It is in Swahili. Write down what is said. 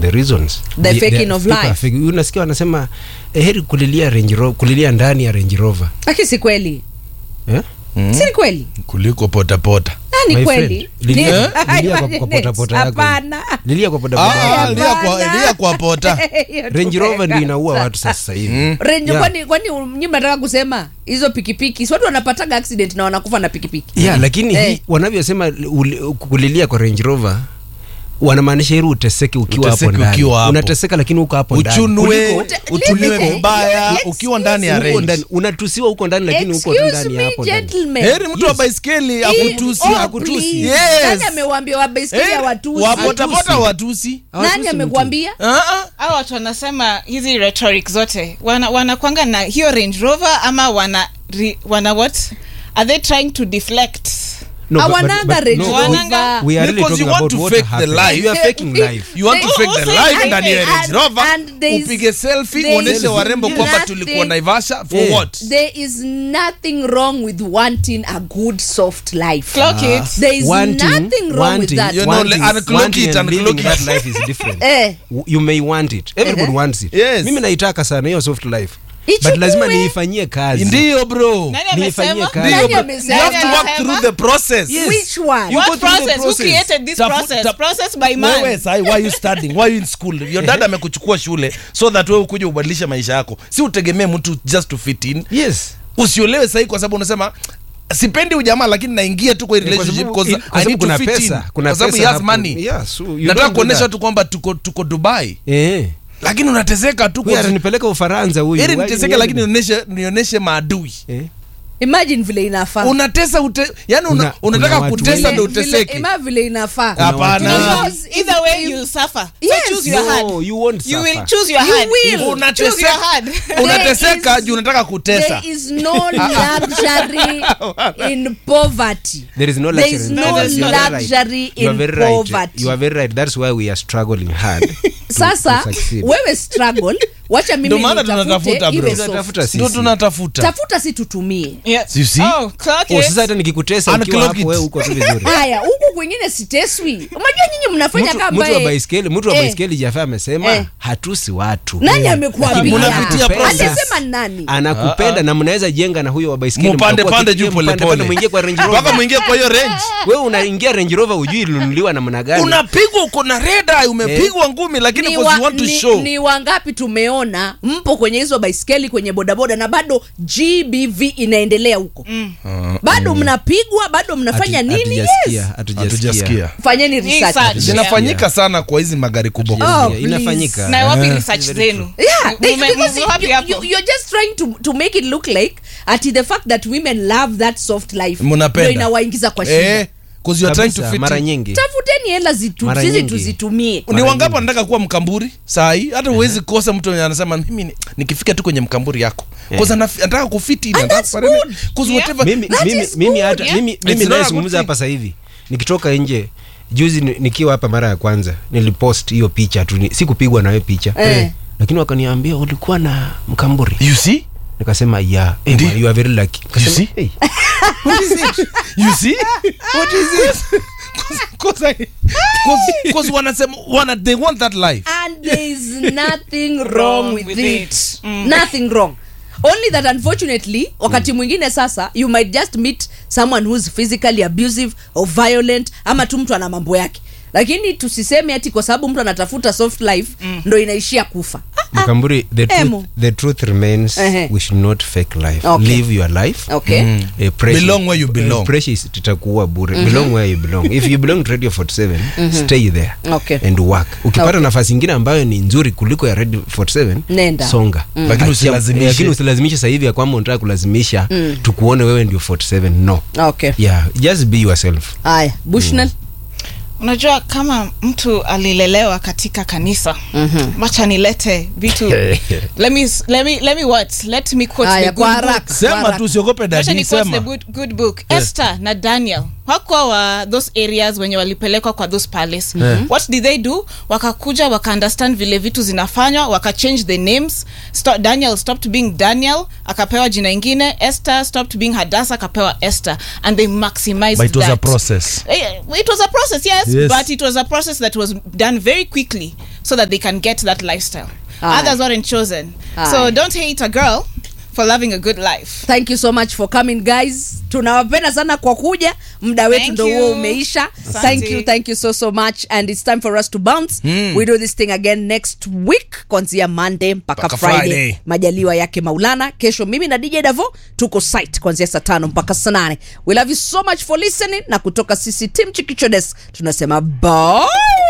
on the reasons The faking of people are life. fake. unasikia wanasema eh, heri kulilia Range Rover, kulilia ndani ya Range Rover lakini si kweli eh? si ni kweli kuliko potapota Ah, ni My kweli friend, lilia- Ni- lilia kwa- kwa potapota yako. Hapana. lilia kwa bodaboda Ah, yako. lia kwa- lia kwa pota Hiyo Range Rover ndio tumeka. inaua watu sasa hivi Range- Yeah. kwani kwani nyi mnataka kusema hizo pikipiki si watu wanapataga accident na wanakufa na pikipiki yeah, lakini Eh. hii wanavyosema uli- kulilia kwa Range Rover wanamaanisha ili uteseke ukiwa hapo Uteseke ndani ukiwa hapo. unateseka lakini uko hapo ndani. uchunwe Kuliko- utuliwe Excuse vibaya me. ukiwa ndani ya uko range ndani unatusiwa huko ndani lakini uko tu Excuse ndani me, hapo ndani gentlemen. heri mtu wa baiskeli Hii- akutusi oh, akutusi please. Yes. Nani amewaambia wabaiskeli Heri hawatusi? wapotapota watusi Nani Hawatusi mtu. amekwambia Ah, ah. hao watu wanasema hizi rhetoric zote wana wanakwanga na hiyo range rover ama wana ri, wana what are they trying to deflect No, but- but- Hawananga but- Range no, Rover. Wananga- we are really Because you talking want about to what fake the happened. life. You are faking life. you want to They- fake the who said life ndani ya and- Range Rover and there is- upige selfie there uoneshe is warembo kwamba nothing- tulikuwa Naivasha for Yeah. what there is nothing wrong with wanting a good soft life clock it there is Wanting- nothing wrong with wanting- that You know, wanting- unclock wanting it, and living unclock that it. life is different. Eh. W- you may want it everybody Uh-huh. wants it Yes. mimi naitaka sana hiyo soft life Ichukue. but lazima niifanyie kazi ndiyo bro nani Niifanyie amesema kazi. Nani Ndiyo, bro. amesema? you have to Nani work amesema? through the process Yes. which one You what go through the process? who process. created this Tafu- process ta- process by man wewe sahi why you studying why you in school your dad amekuchukua shule so that wewe ukuje ubadilishe maisha yako si utegemee mtu just to fit in yes usiolewe sahi kwa sababu unasema sipendi ujamaa lakini naingia tu kwa hii Eh, kwa relationship sababu- because kwa I sababu need to kuna fit pesa, in kuna kwa sababu he pesa has hapo. money Yeah, so you nataka don't do kuonesha that. tu kwamba tuko tuko Dubai eh lakini unateseka tu huyu kwa atanipeleka Ufaransa huyu heri Why- niteseke why- lakini nionyeshe nionyeshe maadui eh imagine vile inafaa unatesa ute, yani una, Kuna- unataka kuna watu kutesa wengi- ndo Vile- uteseke ima vile inafaa hapana Because if- either way if- you suffer Yes. so choose your No, hand you won't you will suffer. choose your You hand will. choose your unateseka hand unateseka There is- juu unataka kutesa there is no luxury in poverty there is no There luxury is in no that. You are very right. luxury You are in very right. poverty. You are very right. That's why we are struggling hard. to- sasa to succeed. wewe struggle wacha Ndio mimi maana nitafute tunatafuta, bro. iwe soft. Tunatafuta sisi. ndo tunatafuta tafuta si tutumie yeah. You see? oh clock Oh, it sasa hata nikikutesa ukiwa Unclock hapo it. wewe uko tu vizuri. haya huku kwingine siteswi unajua nyinyi mnafanya Mtu- kama mtu wa ambaye- baiskeli mtu wa Eh. baiskeli Jaffa amesema Eh. hatusi watu nani amekuambia Mnapitia process. alisema nani anakupenda na mnaweza jenga na huyo wa baiskeli mupande mtakuwa pande kitu- juu mpande pande, polepole muingie kwa Range mpaka Rover mwingie kwa hiyo range wewe unaingia Range Rover ujui ilinunuliwa namna gani unapigwa uko na reda umepigwa ngumi lakini ni, because you wa, want to ni, show ni wangapi tumeona mpo kwenye hizo baiskeli kwenye bodaboda na bado gbv inaendelea huko mm. bado mnapigwa bado mnafanya Hatu- nini hatujasikia, yes. hatujasikia. hatujasikia fanyeni Hii research search. zinafanyika sana kwa hizi magari kubwa Oh, Yeah, please. inafanyika na wapi Eh. research zenu Yeah, they, Mume- because mume wapi you, hapo? you, you're just trying to, to make it look like ati the fact that women love that soft life Mnapenda. ndio inawaingiza kwa shida eh because you are trying to Kabisa, fit mara in. nyingi tafuteni hela zitu, Mara sisi nyingi. tuzitumie ni Mara wangapi nyingi. wanataka kuwa mkamburi saa hii hata huwezi kosa mtu mwenye anasema mimi ni- nikifika tu kwenye mkamburi yako Cause anaf- anataka kufiti in, And anataka that's kufanya nini. good. Cause Yeah. whatever- mimi That mimi is mimi good, hata yeah. mimi It's mimi not a nayezungumza good hapa sasa hivi nikitoka nje juzi ni- nikiwa hapa mara ya kwanza nilipost hiyo picha tu ni- sikupigwa na wewe picha Eh. lakini wakaniambia ulikuwa na mkamburi you see nikasema yeah hey, Ndi- man, you are very lucky Nikasema, see? hey, you see what is it cause, I, cause, cause wanasema wana they want that life and there is nothing wrong Wrong with, with it, it. Mm. nothing wrong only that unfortunately wakati mwingine sasa you might just meet someone who's physically abusive or violent ama tu mtu ana mambo yake lakini tusiseme ati kwa sababu mtu anatafuta soft life ndo inaishia kufa mkamburi the Emo. truth, the truth remains Ehe. we should not fake life Okay. live your life okay Eh, pressure- Belong where you belong. eh, pressure is- itakuwa bure belong where you belong if you belong to radio 47 stay there Okay. and work ukipata Okay. nafasi ingine ambayo ni nzuri kuliko ya radio 47 Nenda. songa Lakini Achia- usilazimishe. lakini usilazimishe sasa hivi ya kwamba unataka kulazimisha tukuone wewe ndio 47 no okay yeah just be yourself haya bushnell unajua kama mtu alilelewa katika kanisa mm-hmm. wacha nilete vitu let me, let me, let me what let me quote Haya, the kwa good book haraka. sema tu usiogope Wacha dadi ni quote the sema good, good book esther na daniel hakuwa wa those areas wenye walipelekwa kwa those palace what did they do wakakuja waka understand vile vitu zinafanywa waka change the names Sto daniel stopped being daniel akapewa jina ingine esther stopped being hadasa akapewa esther and they maximized but it was a that. process Eh, it was a process yes, Yes. but it was a process that was done very quickly so that they can get that lifestyle Aye. others weren't chosen Aye. so don't hate a girl for loving a good life thank you so much for coming guys tunawapenda sana kwa kuja muda wetu Thank ndo you. huo umeisha Asante. thank you thank you so so much and it's time for us to bounce Mm. we do this thing again next week kuanzia monday mpaka Mpaka friday. Friday. majaliwa yake maulana kesho mimi na dj davo tuko site kuanzia saa tano mpaka saa nane we love you so much for listening na kutoka sisi tim chikichodes tunasema bye